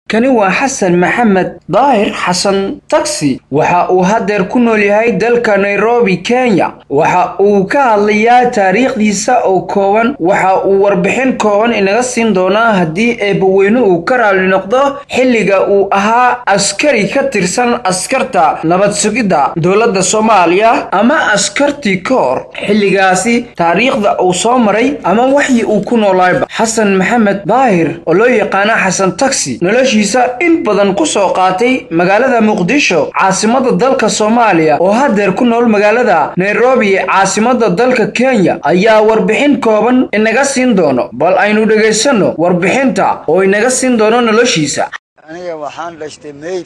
kani waa xasan maxamed daahir xasan taksi waxa uu haddeer ku nool yahay dalka nairobi kenya waxa uu ka hadlayaa taariikhdiisa oo kooban waxa uu warbixin kooban inaga siin doonaa haddii eebbaweyne uu ka raali noqdo xilliga uu ahaa askari ka tirsan askarta nabad sugidda dowladda soomaaliya ama askartii ka hor xilligaasi taariikhda uu soo maray ama waxii uu ku noolaayba xasan maxamed daahir oo loo yaqaana xasan taksi in badan ku soo qaatay magaalada muqdisho caasimada dalka soomaaliya oo haddeer ku nool magaalada nairobi caasimada dalka kenya ayaa warbixin kooban inaga siin doono bal aynu dhegaysanno warbixinta oo inaga siin doono noloshiisa aniga waxaan dhashtay may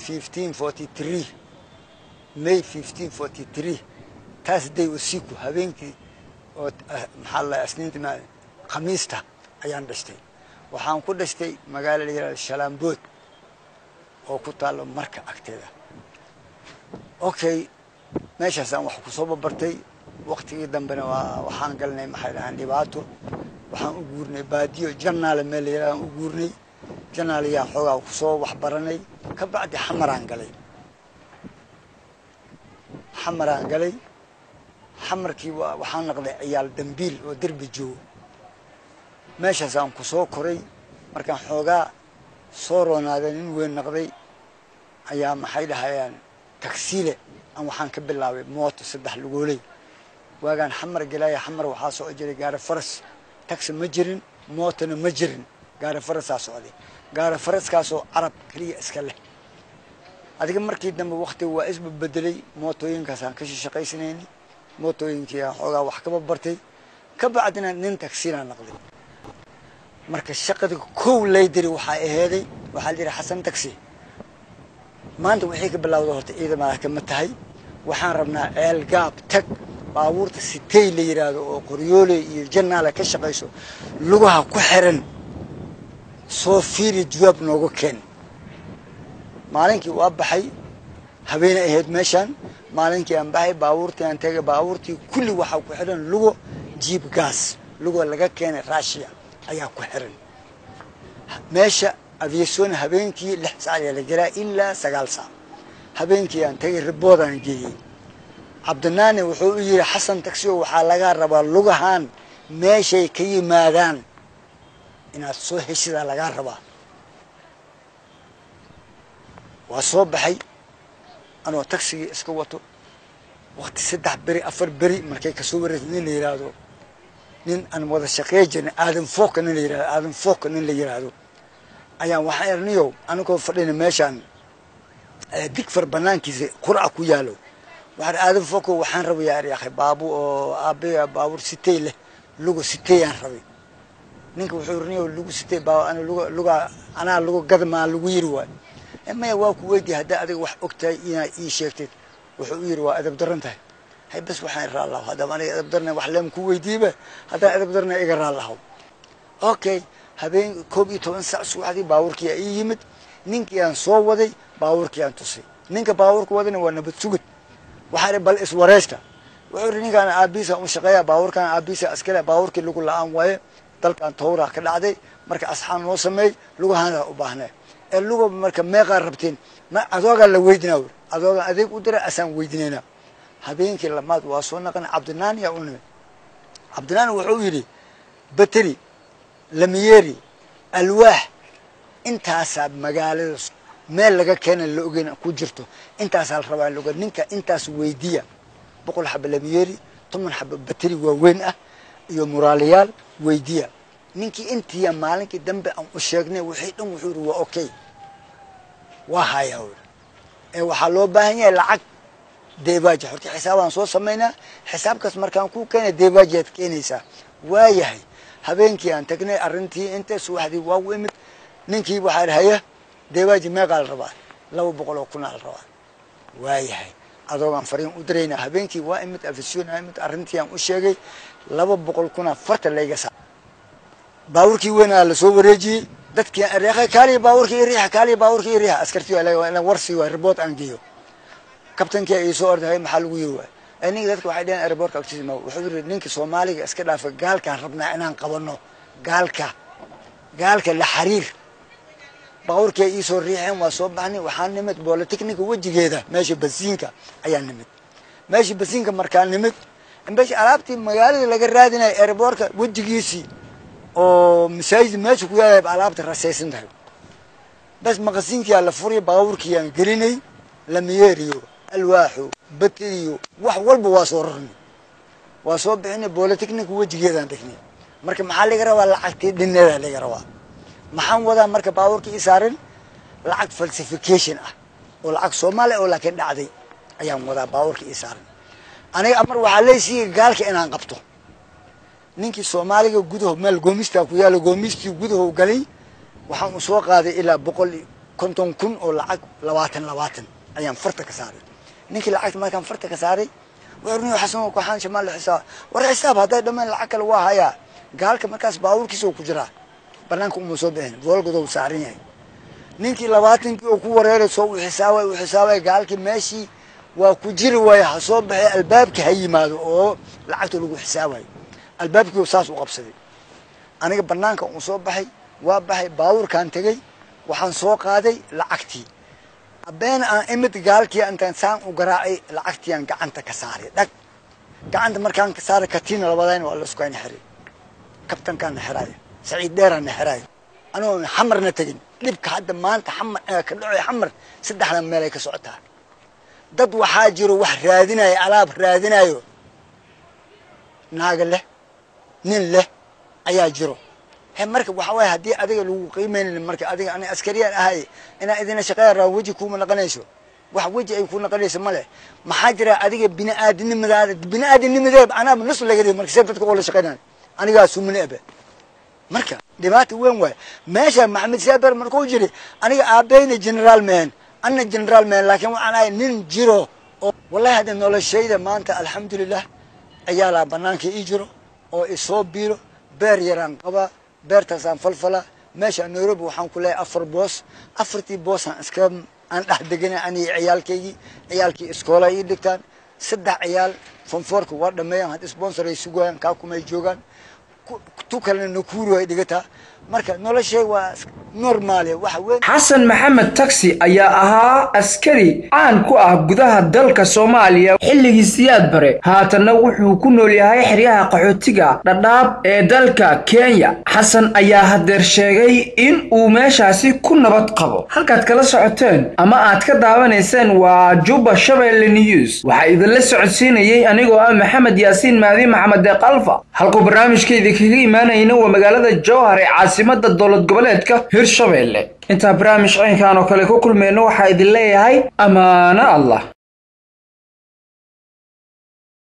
may taas day usiku habeenkii oo maxaa la isniinta khamiista ayaan dhashtay waxaan ku dhashtay magaalo la yihahdo shalaambood oo ku taalo marka agteeda okay meeshaasaan wax kusoo babartay waktigii dambena waa waxaan galnay maxay dhahaan dhibaato waxaan u guurnay baadiyo janaale meel la yihahdo aan u guurnay janaale yaan xoogaa kusoo waxbaranay ka bacdi xamaraan galay xamaraan galay xamarkii waxaan naqday ciyaal dambiil oo derbi joogo meeshaasaan kusoo koray markaan xoogaa soo roonaaday nin weyn naqday ayaa maxay dhahayaan tagsiile aan waxaan ka bilaabay mooto saddex lugooley waagaan xamar gelaya xamar waxaa soo jiray gaari faras tagsi ma jirin mootona ma jirin gaari farasaa socday gaari faraskaasoo carab keliya iska leh adiga markii dambe waktiga waa isbabedelay mootooyinkaasaan ka shaqaysanayni mootooyinkii aan xoogaa wax kaba bartay ka bacdina nin tagsiilaa naqday marka shaqada kow laydiri waxaa aheeday waxaa layidhi xasan taxi maanta waxay ka bilawda horta ciidamada kama tahay waxaan rabnaa ceel gaab tag baabuurta sitey la yidhaahdo oo qoryooley iyo janaale ka shaqayso lugaha ku xiran soo fiiri jawaab nooga keen maalinkii waa baxay habeene ahayd meeshaan maalinkii aan baxay baabuurtii aan tegay baabuurtii kulli waxaa ku xiran lugo jiib gaas lugo laga keenay russia ayaa ku xiran meesha aviason habeenkii lix saac ayaa la gelaa ilaa sagaal saac habeenkii aan tagay riboodaan geeyey cabdinaani wuxuu u yidhi xasan taxio waxaa lagaa rabaa lugahaan meeshay ka yimaadaan inaad soo heshidaa lagaa rabaa waa soo baxay anoo taxigii iska wato wakti saddex beri afar beri markay kasoo wareegtay nin la yidhaahdo nin aan wada shaqeey jirnay aadan fooka nin la yihahdo aadan fooka nin la yidhaahdo ayaan waxaan erniyow anigoo fadhina meeshaan digfar banaankiisa qur'a ku yaalo waxaan aadan fooka waxaan rabayaa eryakhay baabu oo aabe baabuur sitey leh lugo siteyaan rabay ninka wuxuu erniyow lugu sitey baa luga luga anaa lugu gadmaa lagu yiri waay maya waa ku weydiya haddaa adiga wax og tahay inaad ii sheegtid wuxuu u yidhi waa edab daran tahay hay bas waxaan raallaho haddaba aniga edab darna wax leem ku weydiiba haddaan edab darna iga raallaho okay habeen koob iyo toban sac subaxdii baabuurkii aa ii yimid ninkii aan soo waday baabuurkii aan tusay ninka baabuurka wadana waa nabad sugid waxaa bal iswareesta wuxuu yidhi ninkaan aabiisa u shaqeeya baabuurkaan aabiisa askale baabuurkii lagu la-aan waaye dalkan tawraa ka dhacday marka asxaan noo sameey lugahaana u baahnay ee luga marka meeqaa rabteen ma adoogaa la weydinaa wi adoogaan adeeg u dira asaan weydinaynaa habeenkii lamaad waa soo naqan cabdinaani yaa u nimid cabdinaani wuxuu yidhi bateri lamiyeeri alwaax intaasaa magaalada meel laga keena la ogeyn ku jirto intaasaa la rabaa loga ninka intaas weydiya boqol xaba lamiyeeri toban xaba bateri waaweyn ah iyo muraaliyaal weydiya ninkii intiiya maalinkii dambe aan u sheegnay wixii dhan wuxuu yidhi waa okay waa hayaa wi ee waxaa loo baahan yahay lacag deebaaji horta xisaabaan soo samaynaa xisaabkaas markaan ku keenay deebaajiaad keenaysaa waayahay habeenkii aan tagnay arrintii inta subaxdii waa u imid ninkii waxaa idhi haya deebaaji meeqaa la rabaa laba boqol oo kunaa la rabaa waayahay adoogaan fariin u diraynaa habeenkii waa imid afisyoonaa imid arrintii aan u sheegay laba boqol kunaa farta layga saa baabuurkii weynaa lasoo wareejiyey dadkii areekay kaaliya baabuurkii iriixa kaaliya baabuurkii iriixa askartii waa warsi waay ribood aan geeyo kabtankii ay soo ordahay maxaa lagu yiri waay ninka dadka waxay dhaheen airboortka agtiisa ma wuxuu yiri ninka soomaaliga iska dhaafa gaalkaan rabnaa inaan qabano gaalka gaalka la xariir baabuurkii ay iisoo riixeen waa soo baxnay waxaa nimid bolitechnica wejigeeda meesha basiinka ayaa nimid meesha basiinka markaa nimid meesha alaabtii magaalada laga raadinaya airboortka wejigiisii oo masaajid meesha ku yaala alaabta rasaysan tahay bas maqasiinkiyaa la furiya baabuurkiiyaan gelinay lamiyeeriyo alwaaxo bateriyo wax walba waa soo rarnay waa soo bixinay bolitechnica wejigeedaan dhignay marka maxaa laga rabaa lacagtii dhineeda laga rabaa maxaan wadaa marka baabuurka ii saarin lacag falsification ah oo lacag soomaaliya oo laakiin dhacday ayaan wadaa baabuurka ii saarin aniga amar waxaa leesiiya gaalka inaan qabto ninkii soomaaliga gudaho meel goomistaa ku yaalo goomistii gudaho galay waxaan u soo qaaday ilaa boqol konton kun oo lacag labaatan labaatan ayaan farta ka saaray ninkii lacagta markaan farta ka saaray warni xasan waxaan shamaal xisaab war xisaab hadday dhammaan lacag kale waa hayaa gaalka markaas baabuurkiisa ku jiraa banaanka uma soo bixin voolgadou saaran yahay ninkii labaatankii oo ku wareeray soo u xisaabay u xisaabay gaalkii meeshii waa ku jiri waaya ha soo baxay albaabka ha yimaado oo lacagta lagu xisaabayo albaabkii saas u qabsaday aniga banaanka uu soo baxay waa baxay baabuurkaan tegey waxaan soo qaaday lacagtii abeen aan imid gaalkii intaan saan u garaacay lacagtiiaan gacanta ka saaray dhag gacanta markaan ka saaray katiina labadayna waa laisku hayna xiray kabtankaan na xiraayo saciid dheeraan na xiraayo anigoo xamarna tegin dhibka hadda maanta xamar ka dhacoy xamar saddexdan meelay ka socotaa dad waxaa jiro wax raadinayo alaab raadinayo naaga leh nin leh ayaa jiro he marka waxa waaya haddii adiga lagu qiimaynin marka adiga ani askariyaan ahay inaa idina shaqeeya raa weji kuuma naqanayso wax weji ay ku naqanayso ma leh maxaa jira adiga bini'aadinimadaada bini'aadinimadeed anaaba nus laga dhigi marka see dadka oo la shaqeynaan anigaa sumine ebe marka dhibaata weyn waay meesha maxamed saaber markuu jiri aniga aabbayna generaal mehen anna generaal mehen laakiin waxaan ahay nin jiro oo wallahi hadda noloshayda maanta alxamdulilah ciyaalaa banaanka ii jiro oo isoo biiro beer yaraan qabaa beertaasaan falfalaa meesha nairobi waxaan ku leeyahay afar boos afartii boosaan iska aan dhex deganay aniga ciyaalkaygii ciyaalkii iskoola ii dhigtaan saddex ciyaal fonfoorka waa dhameeyaan had sponsor ay sugayaan kaa kumay joogaan tu kalena nakuru ay dhigataa marka noloshay waa normaale waxa weyn xasan maxamed taksi ayaa ahaa askari caan ku ah gudaha dalka soomaaliya xilligii siyaad bare haatanna wuxuu ku nool yahay xeryaha qaxootiga dhadhaab ee dalka kenya xasan ayaa hadeer sheegay in uu meeshaasi ku nabad qabo halkaad kala socoteen ama aad ka daawanayseen waa juba shabeelle news waxaa idinla socodsiinayey anigoo ah maxamed yaasiin maadi maxamed deeq alfa halkuu barnaamijkaydii kaga imaanayna waa magaalada jowhar ee caasimada dowlad goboleedka hirshabeelle intaa barnaamij caynkan oo kale ku kulmayno waxaa idin leeyahay ammaano allah